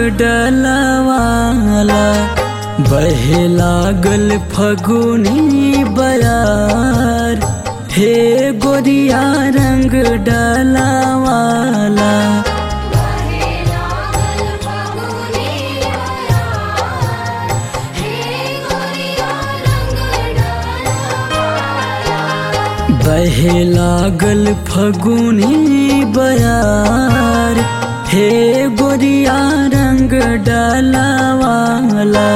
डलवाला बहे लागल फगुनी बयार हे गोरिया रंग डलवाला बहे लागल फगुनी बयार हे गोरिया रंग डलवाला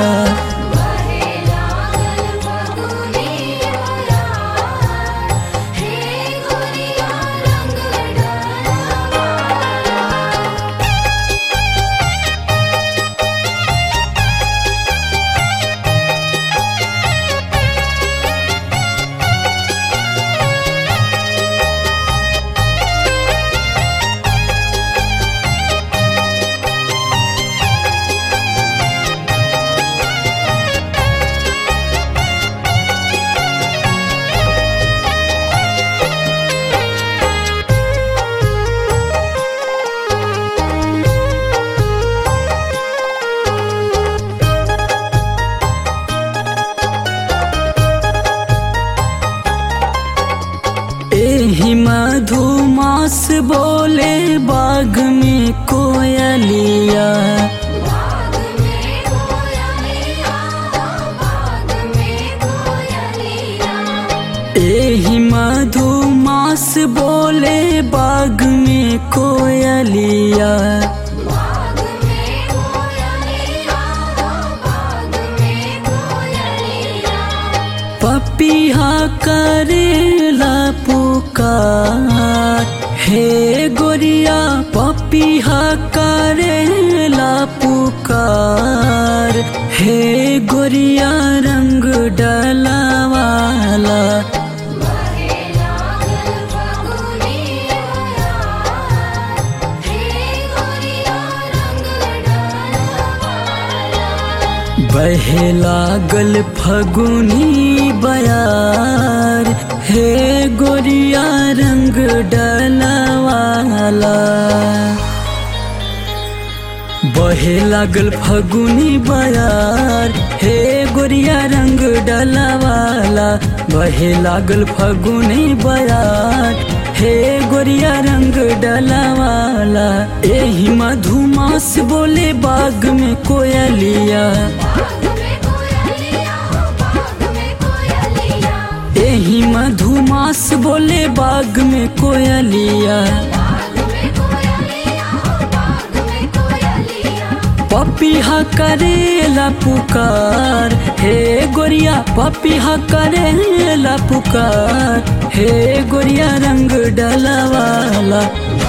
एही मधुमास बोले बाग में कोयलिया एही मधुमास बोले बाग में कोयलिया पपिहा करेला पुकार हे गोरिया पपिहा करेला पुकार हे गोरिया रंग डलवाला बहे लागल फगुनी बयार हे गोरिया रंग डलवाला बहे लागल फगुनी बयार हे गोरिया रंग डलवाला बहे लागल फगुनी बयार हे गोरिया रंग डलवाला एही मधुमास बोले बाग में कोयलिया एही मधुमास बोले बाग में कोयलिया पपिहा करेला पुकार हे गोरिया पपिहा करेला पुकार हे गोरिया रंग डलवाला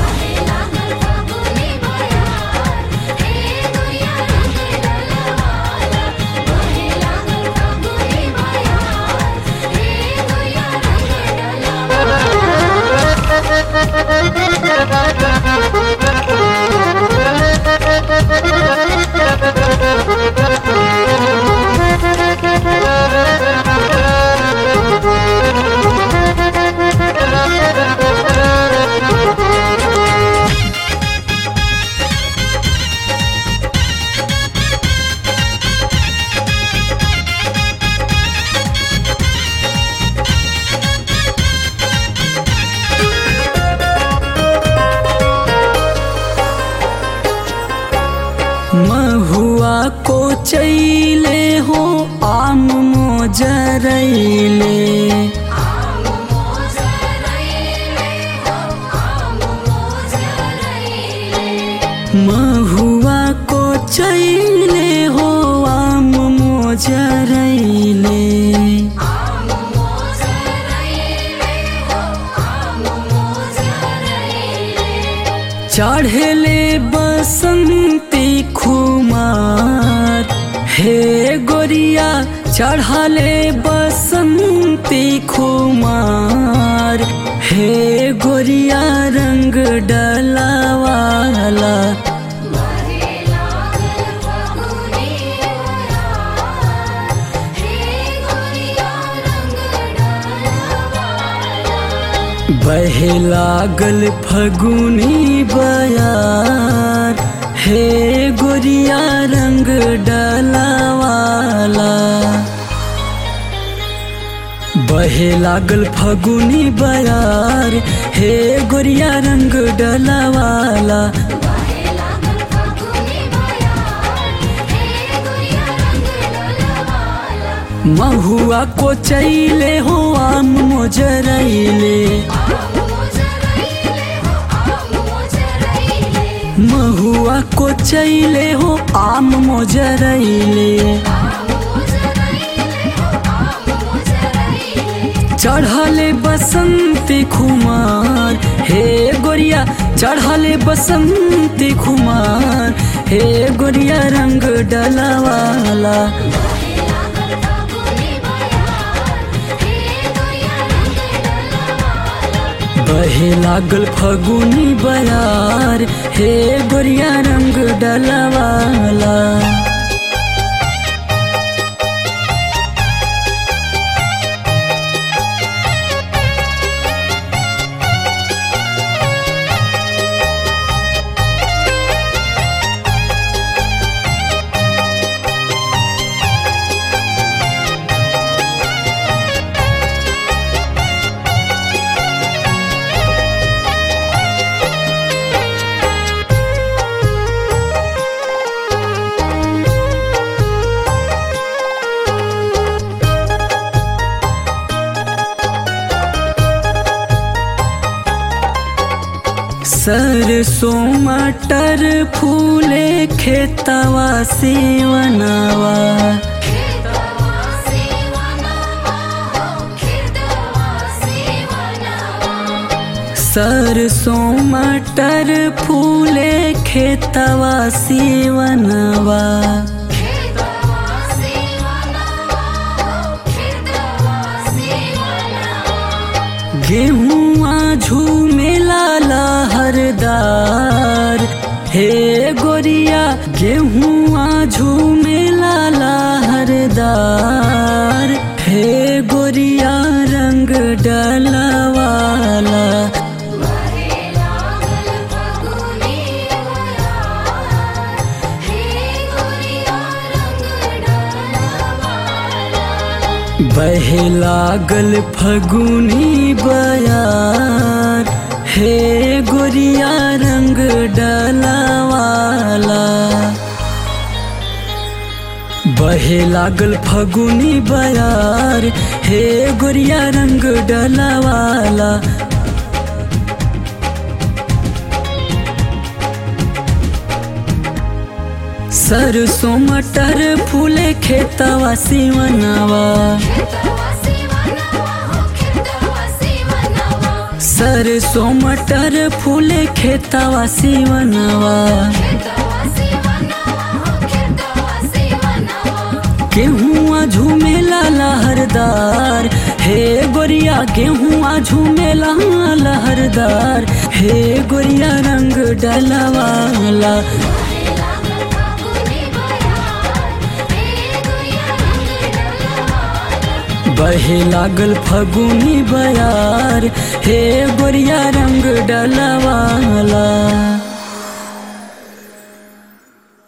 महुआ को चैले हो आम मोजरैले महुआ को चैले हो आम मोजरैले चढ़ले बसंती खुमार हे गोरिया चढ़ले बसंती खुमार हे गोरिया रंग डलावाला बहे लागल फगुनी बयार हे गोरिया रंग डलवाला बहे लागल फगुनी बयार हे गोरिया रंग डलवाला बाहे लागल फागुनी बयार हे गुड़िया रंग डलवाला महुआ को चैले हो आम मोजरैले आम मोजरैले हो आम मोजरैले महुआ को चैले हो आम मोजरैले आम मोजरैले हो आम मोजरैले चढ़ले बसंती खुमार हे गोरिया चढ़ले बसंती खुमार हे गोरिया रंग डलवाला बाहे लागल फागुनी बयार हे गुड़िया रंग डलवाला बहे लागल फगुनी बयार हे गोरिया रंग डलवाला सरसों मटर फूले खेतवा सेवनवा खेतवा सेवनवा हो खेतवा सेवनवा सरसों मटर फूले खेतवा सेवनवा खेतवा सेवनवा हो खेतवा सेवनवा गेहुआ झूमेला लहरदार हे गोरिया गेहुआ झूमेला लहरदार हे गोरिया रंग डलवाला बाहे लागल फागुनी बयार हे गुड़िया रंग डलवाला बहे लागल फगुनी बयार हे गोरिया रंग डलवाला बहे लागल फगुनी बयार हे गोरिया रंग डलवाला सरसों मटर फूले खेतवा सिवनवा खेतवा सेवनवा हो खेतवा सेवनवा सरसों मटर फूले खेतवा सिवनवा खेतवा सेवनवा हो खेतवा सेवनवा गेहुआ झूमेला लहरदार हे गोरिया गेहुआ झूमेला लहरदार हे गोरिया रंग डलवाला बाहे लागल फागुनी बयार हे गुड़िया रंग डलवाला बहे लागल फगुनी बयार हे गोरिया रंग डलवाला